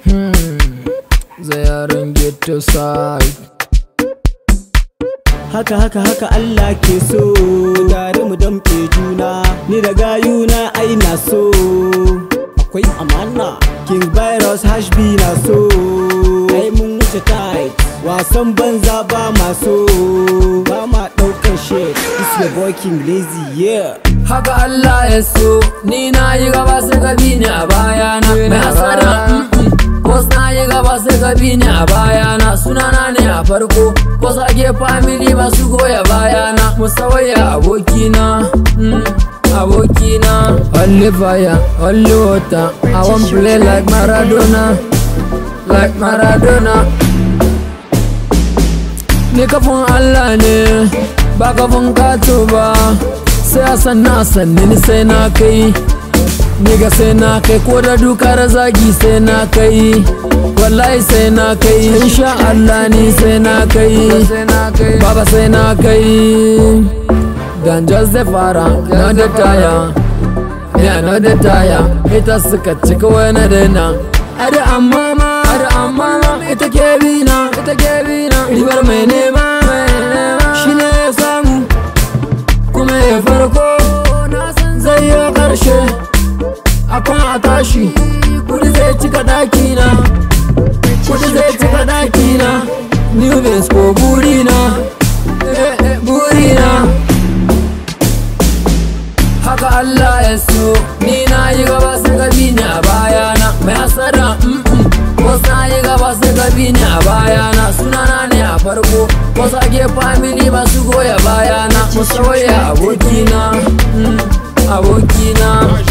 Zayarin get to side haka haka haka Allah ke so tare mu damke juna ni da gayuna ai na so akwai amana king virus hashbi na so ai mun wuce tight wasan banza ba ma so ba ma daukar shit this your boy king lazy yeah Haka Allah ya so Ni na yi gaba sai ka bi ni a bayana Mai asara Wasu na yi gaba sai ka bi ni a bayana Sunana ne a farko Wasu ake family masu goya bayana Musawaya abokina mm, Abokina Only fire, only water I want play like Maradona Like Maradona Ni kafin Allah ne ba kafin kato ba sai a san na sanni ni sai na kai ni ga sai na kai ko da dukar zagi sai na kai wallahi sai na kai insha Allah ni sai na kai baba sai na kai dan just the fara na da taya ya na da taya ita suka cika wani daina ada amma ma ada amma ma ita ke bina ita ke bina ribar mai nema shi ne ya samu kuma ya farko zai yi karshe akan a tashi kudi zai cika dakina kudi zai cika dakina new base ko burina eh, eh, burina haka Allah ya so ni na yi gaba sai ka bi ni a bayana mai asara mm -mm. wasu na yi gaba sai ka bi ni a bayana sunana ne a farko wasu ake family masu goya bayana musu waya abokina mm, abokina